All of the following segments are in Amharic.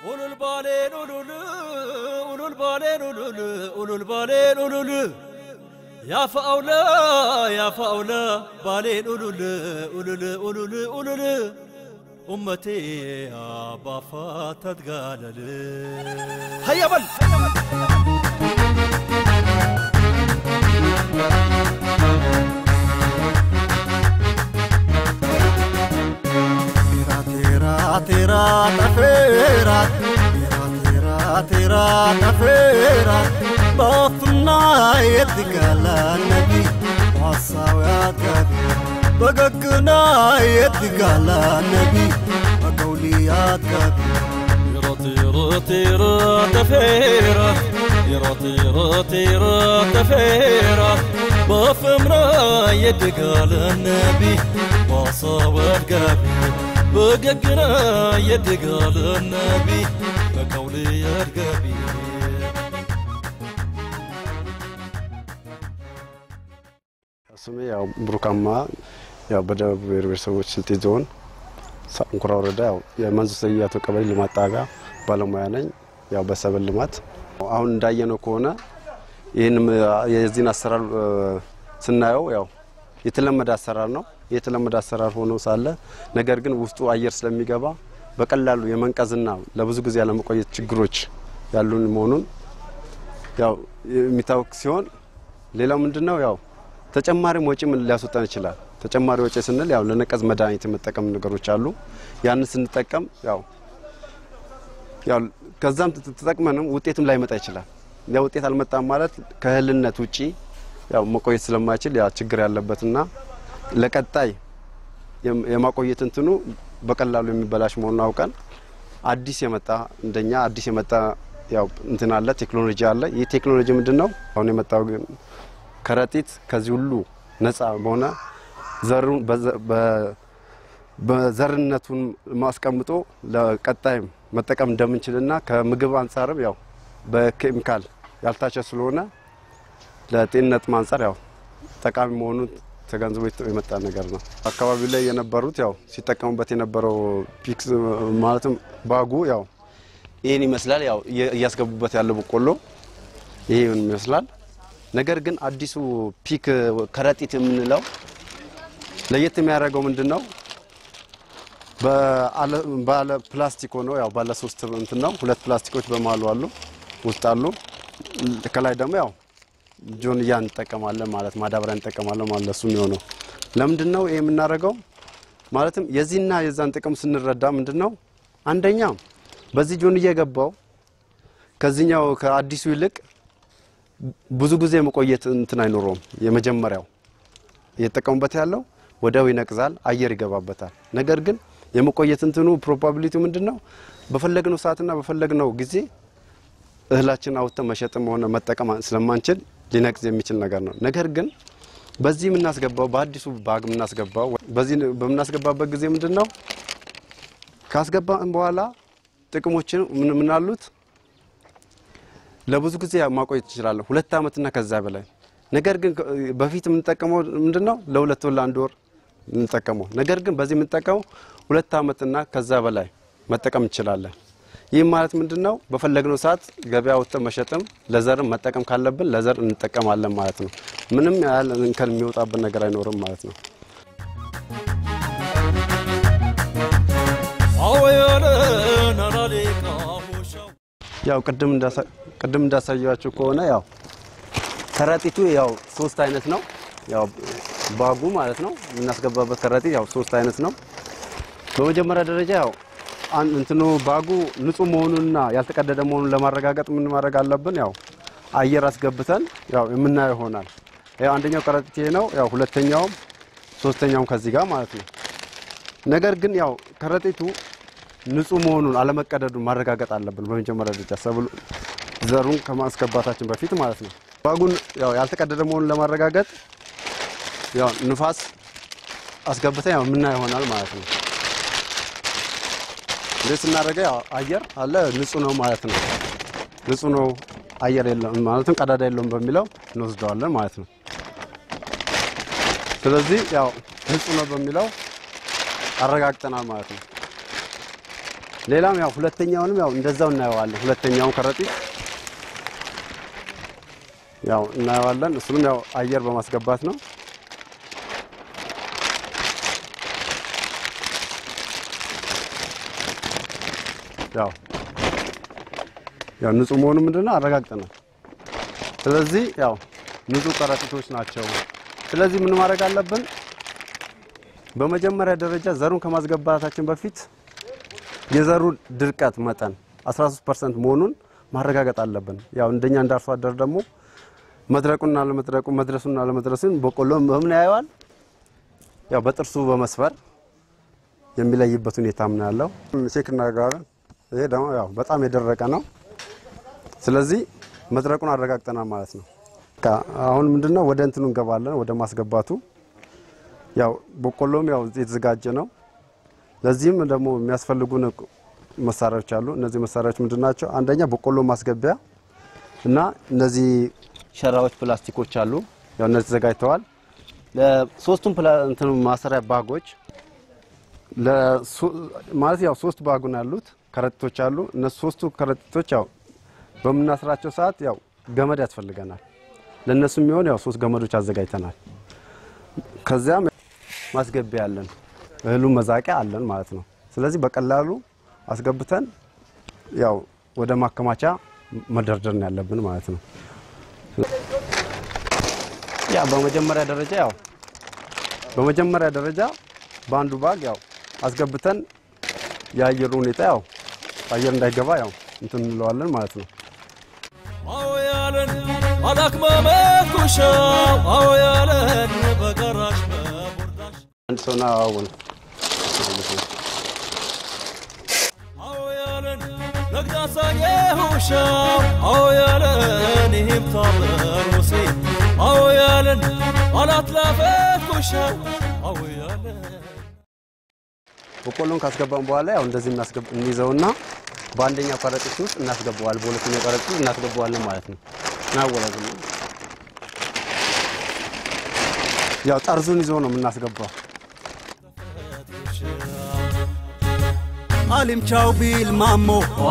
ኡሉል ባሌን ኡሉል ኡሉል ባሌን ኡሉል ኡሉል ባሌን ኡሉል ያፈአውለ ያፈአውለ ባሌን ኡሉል ኡሉል ኡሉል ኡሉል ኡመቴ አባፋ ተትጋለል ሀያበል Tera tera tafera tera tera tera tafera በፍና የትጋላ ነቢ ሐሳውያት ጋቢ በገግና የትጋላ ነቢ በቀውልያት ጋቢ طيرة طيرة تفيرة طيرة طيرة طيرة تفيرة بفمرة يدقال النبي وصابت قابي بققنا يدقال النبي بقولي يرقبي ስሜ ያው ብሩካማ ያው በደቡብ ብሔር ብሔረሰቦች ስልጤ ዞን ሳንኩራ ወረዳ ያው የመንዙ ሰያቶ ቀበሌ ልማት ጣቢያ ባለሙያ ነኝ። ያው በሰብል ልማት አሁን እንዳየነው ከሆነ ይህንም የዚህን አሰራር እ፣ ስናየው ያው የተለመደ አሰራር ነው። የተለመደ አሰራር ሆኖ ሳለ ነገር ግን ውስጡ አየር ስለሚገባ በቀላሉ የመንቀዝና ለብዙ ጊዜ ያለመቆየት ችግሮች ያሉን መሆኑን ያው የሚታወቅ ሲሆን ሌላው ምንድነው ያው ተጨማሪም ወጪ ምን ሊያስወጣን ይችላል። ተጨማሪ ወጪ ስንል ያው ለነቀዝ መድኃኒት የመጠቀም ነገሮች አሉ። ያንን ስንጠቀም ያው ያው ከዛም ተ- ተጠቅመንም ውጤትም ላይመጣ ይችላል። ያ ውጤት አልመጣም ማለት ከእህልነት ውጪ ያው መቆየት ስለማይችል ያ ችግር ያለበትና ለቀጣይ የም- የማቆየት እንትኑ በቀላሉ የሚበላሽ መሆኑን አውቀን አዲስ የመጣ እንደኛ አዲስ የመጣ ያው እንትን አለ ቴክኖሎጂ አለ። ይህ ቴክኖሎጂ ምንድን ነው? አሁን የመጣው ግን ከረጢት ከዚህ ሁሉ ነፃ በሆነ ዘሩን በዘ- በ- በዘርነቱን ማስቀምጦ ለቀጣይም መጠቀም እንደምንችልና ከምግብ አንጻርም ያው በኬሚካል ያልታቸ ስለሆነ ለጤንነትም አንጻር ያው ጠቃሚ መሆኑን ተገንዝቦ የተ- የመጣ ነገር ነው። አካባቢው ላይ የነበሩት ያው ሲጠቀሙበት የነበረው ፒክስ ማለትም ባጉ ያው ይህን ይመስላል። ያው እየ- እያስገቡበት ያለው በቆሎ ይህን ይመስላል። ነገር ግን አዲሱ ፒክ ከረጢት የምንለው ለየት የሚያደርገው ምንድን ነው? በአለ- ባለ ፕላስቲክ ሆኖ ያው ባለ ሶስት እንትን ነው። ሁለት ፕላስቲኮች በመሀሉ አሉ ውስጥ አሉ። ከላይ ደግሞ ያው ጆንያ እንጠቀማለን ማለት ማዳበሪያ እንጠቀማለን ማለት ለሱ የሚሆነው ለምንድን ነው ይሄ የምናደርገው? ማለትም የዚህና የዛን ጥቅም ስንረዳ ምንድን ነው አንደኛ በዚህ ጆንያ የገባው ከዚህኛው ከአዲሱ ይልቅ ብዙ ጊዜ መቆየት እንትን አይኖረውም። የመጀመሪያው እየተጠቀሙበት ያለው ወዲያው ይነቅዛል፣ አየር ይገባበታል። ነገር ግን የመቆየት እንትኑ ፕሮባቢሊቲ ምንድን ነው? በፈለግነው ሰዓትና በፈለግነው ጊዜ እህላችን አውጥተን መሸጥም ሆነ መጠቀም ስለማንችል ሊነቅዝ የሚችል ነገር ነው። ነገር ግን በዚህ የምናስገባው በአዲሱ ባግ የምናስገባው በዚህ በምናስገባበት ጊዜ ምንድን ነው ካስገባን በኋላ ጥቅሞችን ምን ምን አሉት? ለብዙ ጊዜ ማቆየት እንችላለን፣ ሁለት ዓመትና ከዛ በላይ። ነገር ግን ከ- በፊት የምንጠቀመው ምንድን ነው ለሁለት ወር ለአንድ ወር የምንጠቀመው። ነገር ግን በዚህ የምንጠቀመው ሁለት ዓመትና ከዛ በላይ መጠቀም እንችላለን። ይህ ማለት ምንድን ነው? በፈለግነው ሰዓት ገበያ ወጥተን መሸጥም ለዘርም መጠቀም ካለብን ለዘር እንጠቀማለን ማለት ነው። ምንም ያህል እንከን የሚወጣብን ነገር አይኖርም ማለት ነው። አወያለን አላሌቃ ሆሻው ያው ቅድም እንዳሳ- ቅድም እንዳሳያችሁ ከሆነ ያው ከረጢቱ ያው ሶስት አይነት ነው። ያው ባጉ ማለት ነው የምናስገባበት ከረጢት ያው ሶስት አይነት ነው። በመጀመሪያ ደረጃ ያው አን- እንትኑ ባጉ ንጹህ መሆኑንና ያልተቀደደ መሆኑን ለማረጋገጥ ምን ማድረግ አለብን? ያው አየር አስገብተን ያው የምናየው ይሆናል። ያው አንደኛው ከረጢት ይሄ ነው። ያው ሁለተኛውም ሶስተኛውም ከዚህ ጋር ማለት ነው። ነገር ግን ያው ከረጢቱ ንጹህ መሆኑን አለመቀደዱን ማረጋገጥ አለብን። በመጀመሪያ ደረጃ ሰብሉ ዘሩን ከማስገባታችን በፊት ማለት ነው። ባጉን ያው ያልተቀደደ መሆኑን ለማረጋገጥ ያው ንፋስ አስገብተን ያው ምና ይሆናል ማለት ነው። እንዴት ስናደርገው ያው አየር አለ ንጹህ ነው ማለት ነው። ንጹህ ነው አየር የለም ማለትም ቀዳዳ የለውም በሚለው እንወስደዋለን ማለት ነው። ስለዚህ ያው ንጹህ ነው በሚለው አረጋግጠናል ማለት ነው። ሌላም ያው ሁለተኛውንም ያው እንደዛው እናየዋለን። ሁለተኛውን ከረጢት ያው እናየዋለን። እሱንም ያው አየር በማስገባት ነው። ያው ያው ንጹህ መሆኑ ምንድነው አረጋግጠናል። ስለዚህ ያው ንጹህ ከረጢቶች ናቸው። ስለዚህ ምን ማድረግ አለብን? በመጀመሪያ ደረጃ ዘሩን ከማስገባታችን በፊት የዘሩ ድርቀት መጠን 13% መሆኑን ማረጋገጥ አለብን። ያው እንደኛ እንደ አርሶ አደር ደግሞ መድረቁና ለመድረቁ መድረሱና ለመድረሱን በቆሎ በምን ያየዋል? ያው በጥርሱ በመስፈር የሚለይበት ሁኔታ ምን ያለው ቼክ እናደርጋለን። ይሄ ደግሞ ያው በጣም የደረቀ ነው። ስለዚህ መድረቁን አረጋግጠናል ማለት ነው። በቃ አሁን ምንድነው ወደ እንትኑ እንገባለን፣ ወደ ማስገባቱ። ያው በቆሎም ያው የተዘጋጀ ነው። ለዚህም ደግሞ የሚያስፈልጉን መሳሪያዎች አሉ። እነዚህ መሳሪያዎች ምንድናቸው? አንደኛ በቆሎ ማስገቢያ እና እነዚህ ሸራዎች ፕላስቲኮች አሉ። ያው እነዚህ ተዘጋጅተዋል። ለሶስቱም እንትኑ ማሰሪያ ባጎች ማለት ያው ሶስት ባጉን ያሉት ከረጢቶች አሉ። እነሱ ሶስቱ ከረጢቶች ያው በምናስራቸው ሰዓት ያው ገመድ ያስፈልገናል። ለእነሱ የሚሆን ያው ሶስት ገመዶች አዘጋጅተናል። ከዚያም ማስገቢያ አለን፣ እህሉ መዛቂያ አለን ማለት ነው። ስለዚህ በቀላሉ አስገብተን ያው ወደ ማከማቻ መደርደር ነው ያለብን ማለት ነው። ያ በመጀመሪያ ደረጃ ያው በመጀመሪያ ደረጃ በአንዱ ባግ ያው አስገብተን የአየሩ ሁኔታ ያው አየር እንዳይገባ ያው እንትን እንለዋለን ማለት ነው። አዎ ያለን አላክመመት ኩሻው አዎ ያለን በገራሽ በቡርዳሽ አንድ ሰው ና አሁን አዎ ያለን ነግዳሳዬ ሁሻው አዎ ያለን ይህም ታበሩሴ አዎ ያለን አላትላፈት ኩሻው አዎ ያለን በቆሎን ካስገባን በኋላ ያው እንደዚህ እናስገብ እንይዘውና በአንደኛው ከረጢት ውስጥ እናስገባዋል፣ በሁለተኛው ከረጢት ውስጥ እናስገባዋለን ማለት ነው። እናወላዝም ያው ጠርዙን ይዞ ነው የምናስገባው። አሊምቻው ቢል ማሞ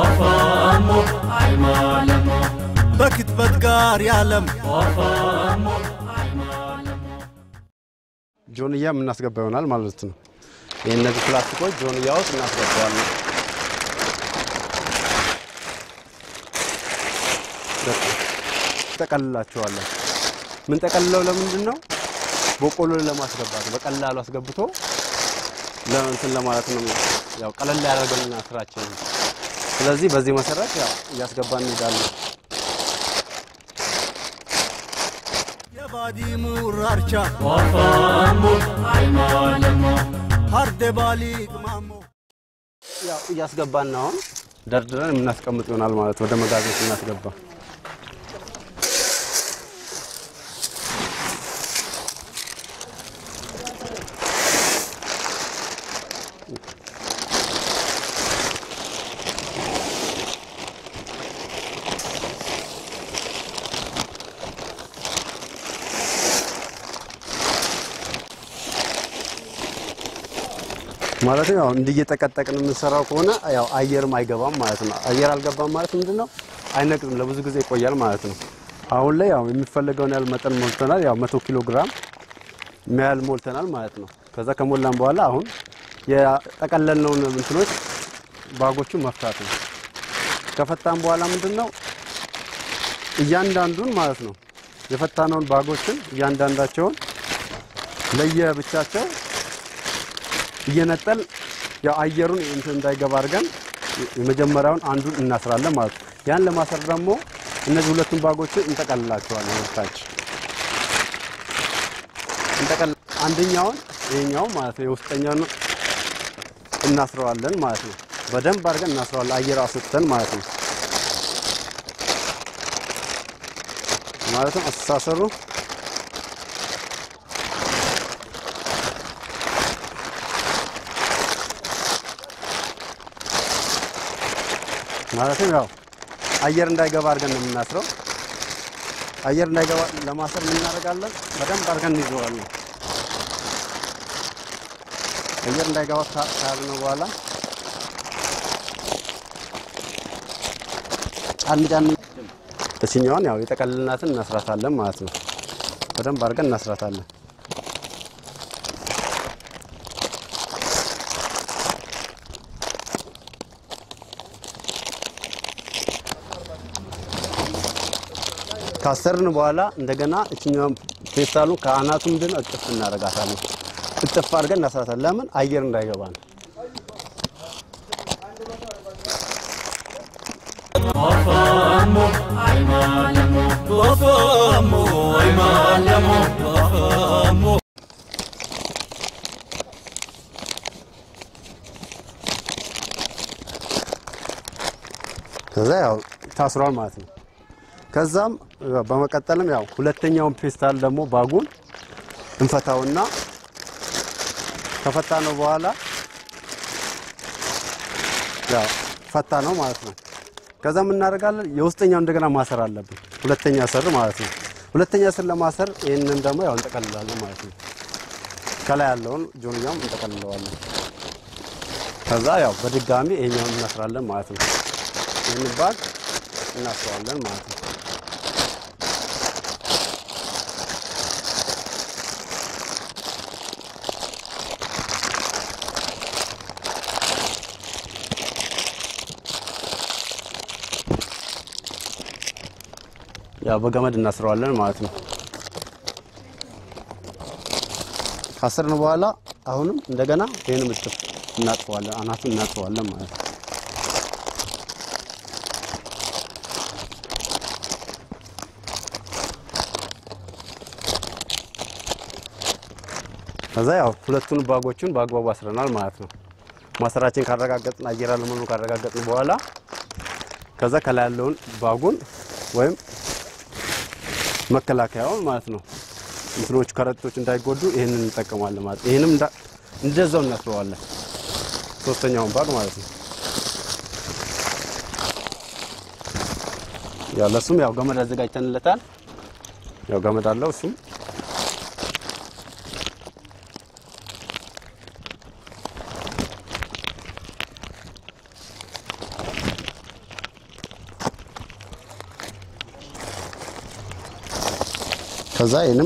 በክትበት ጋር ያለም ጆንያ የምናስገባ ይሆናል ማለት ነው። ይህ እነዚህ ፕላስቲኮች ጆንያ ውስጥ እናስገባዋለን። ጠቀልላቸዋለን። ምን ጠቀልለው ለምንድን ነው? በቆሎ ለማስገባት በቀላሉ አስገብቶ ለእንትን ለማለት ነው። ያው ቀለል ያደርገልና ስራችን። ስለዚህ በዚህ መሰረት ያው እያስገባን እንሄዳለን። የባዲ ሙራርቻ ሀርደ ባሊቅ ማሞ ያው እያስገባን ነው አሁን ደርድረን የምናስቀምጥ ይሆናል ማለት ወደ መጋዘን ስናስገባ ማለት ያው እንዲህ እየጠቀጠቅን የምንሰራው ከሆነ ያው አየርም አይገባም ማለት ነው። አየር አልገባም ማለት ምንድን ነው? አይነቅዝም፣ ለብዙ ጊዜ ይቆያል ማለት ነው። አሁን ላይ ያው የሚፈለገውን ያህል መጠን ሞልተናል። ያው መቶ ኪሎ ግራም የሚያህል ሞልተናል ማለት ነው። ከዛ ከሞላን በኋላ አሁን የጠቀለልነውን እንትኖች ባጎቹን መፍታት ነው። ከፈታን በኋላ ምንድን ነው እያንዳንዱን ማለት ነው የፈታነውን ባጎችን እያንዳንዳቸውን ለየብቻቸው እየነጠል ያው አየሩን እንትን እንዳይገባ አድርገን የመጀመሪያውን አንዱን እናስራለን ማለት ነው። ያን ለማሰር ደግሞ እነዚህ ሁለቱን ባጎችን እንጠቀልላቸዋለን ወደታች እንጠቀል አንደኛውን ይሄኛው ማለት ነው የውስጠኛውን እናስረዋለን ማለት ነው። በደንብ አድርገን እናስረዋለን አየር አስወጥተን ማለት ነው። ማለትም አስተሳሰሩ ማለትም ያው አየር እንዳይገባ አድርገን ነው የምናስረው። አየር እንዳይገባ ለማሰር ምን እናደርጋለን? በደንብ አድርገን እንይዘዋለን። አየር እንዳይገባ ካልን በኋላ ጫን ጫን እችኛዋን ያው የጠቀልልናትን እናስራታለን ማለት ነው። በደንብ አድርገን እናስራታለን። ካሰርን በኋላ እንደገና እችኛዋን ፌስታሉን ከአናቱ ምንድን ነው እጥፍ እናደርጋታለን። እጥፍ አድርገን እናስራታለን። ለምን አየር እንዳይገባ ነው። ከዛ ያው ታስሯል ማለት ነው። ከዛም በመቀጠልም ያው ሁለተኛውን ፔስታል ደግሞ ባጉን እንፈታውና ከፈታ ነው በኋላ ያው ፈታ ነው ማለት ነው። ከዛ ምን እናደርጋለን? የውስጠኛው እንደገና ማሰር አለብን። ሁለተኛ ስር ማለት ነው። ሁለተኛ ስር ለማሰር ይህንን ደግሞ ያው እንጠቀልላለን ማለት ነው። ከላይ ያለውን ጆንያም እንጠቀልለዋለን። ከዛ ያው በድጋሚ ይሄኛውን እናስራለን ማለት ነው። ይህን ባግ እናስረዋለን ማለት ነው። ያው በገመድ እናስረዋለን ማለት ነው። ካስርን በኋላ አሁንም እንደገና ይህንም እጥፍ እናጥፈዋለን፣ አናቱን እናጥፈዋለን ማለት ነው። ከዛ ያው ሁለቱን ባጎቹን በአግባቡ አስረናል ማለት ነው። ማሰራችን ካረጋገጥን አየር አለመኖሩን ካረጋገጥን በኋላ ከዛ ከላይ ያለውን ባጉን ወይም መከላከያውን ማለት ነው እንትኖቹ ከረጢቶች እንዳይጎዱ ይህንን እንጠቀማለን ማለት ነው። ይህንም እንዳ- እንደዛው እናስረዋለን ሶስተኛውን ባግ ማለት ነው። ያው ለሱም ያው ገመድ አዘጋጅተንለታል። ያው ገመድ አለው እሱም ከዛ ይህንም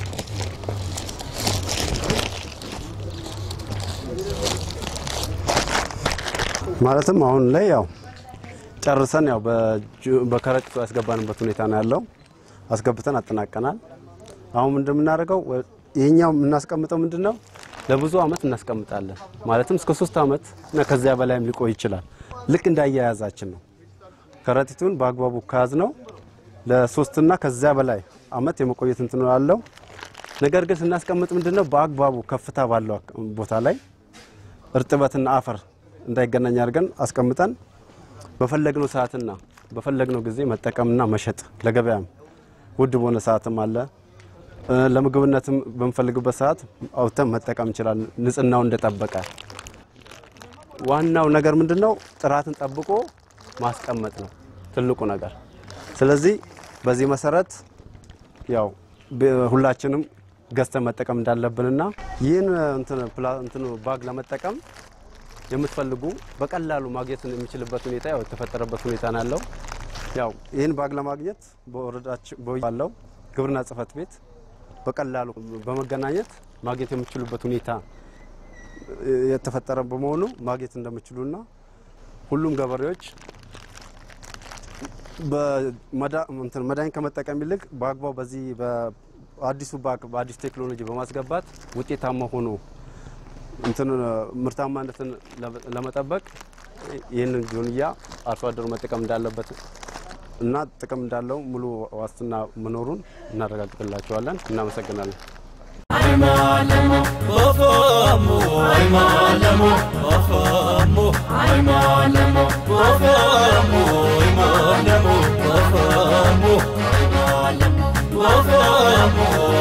ማለትም አሁን ላይ ያው ጨርሰን ያው በጁ- በከረጢቱ ያስገባንበት ሁኔታ ነው ያለው። አስገብተን አጠናቀናል። አሁን እንደምናደርገው ይሄኛው የምናስቀምጠው ምንድን ነው ለብዙ አመት እናስቀምጣለን። ማለትም እስከ ሶስት አመት እና ከዚያ በላይም ሊቆይ ይችላል። ልክ እንዳያያዛችን ነው። ከረጢቱን በአግባቡ ከያዝ ነው ለሶስትና ከዚያ በላይ አመት የመቆየት እንትን አለው። ነገር ግን ስናስቀምጥ ምንድነው በአግባቡ ከፍታ ባለው አክ- ቦታ ላይ እርጥበትና አፈር እንዳይገናኝ አድርገን አስቀምጠን በፈለግነው ሰዓትና በፈለግነው ጊዜ መጠቀምና መሸጥ ለገበያም ውድ በሆነ ሰዓትም አለ እ፣ ለምግብነትም በምፈልግበት ሰዓት አውጥተን መጠቀም እንችላለን። ንጽህናው እንደጠበቀ ዋናው ነገር ምንድነው ጥራትን ጠብቆ ማስቀመጥ ነው ትልቁ ነገር። ስለዚህ በዚህ መሰረት ያው በ- ሁላችንም ገዝተን መጠቀም እንዳለብንና ይህን እንትን ፕላ- እንትኑ ባግ ለመጠቀም የምትፈልጉ በቀላሉ ማግኘት የሚችልበት ሁኔታ ያው የተፈጠረበት ሁኔታ ነው ያለው። ያው ይህን ባግ ለማግኘት በወረዳችን ባለው ግብርና ጽሕፈት ቤት በቀላሉ በመገናኘት ማግኘት የምትችሉበት ሁኔታ የተፈጠረ በመሆኑ ማግኘት እንደምችሉና ሁሉም ገበሬዎች በመዳ- እንትን መድኃኒት ከመጠቀም ይልቅ በአግባቡ በዚህ በአዲሱ ባግ በአዲሱ ቴክኖሎጂ በማስገባት ውጤታማ ሆኖ እንትን ምርታማነትን ለመ- ለመጠበቅ ይህንን ጆንያ አርሶ አደሩ መጠቀም እንዳለበት እና ጥቅም እንዳለው ሙሉ ዋስትና መኖሩን እናረጋግጥላቸዋለን። እናመሰግናለን። ወፈሙ አይማለሙ ወፈሙ አይማለሙ ወፈሙ አይማለሙ ወፈሙ አይማለሙ ወፈሙ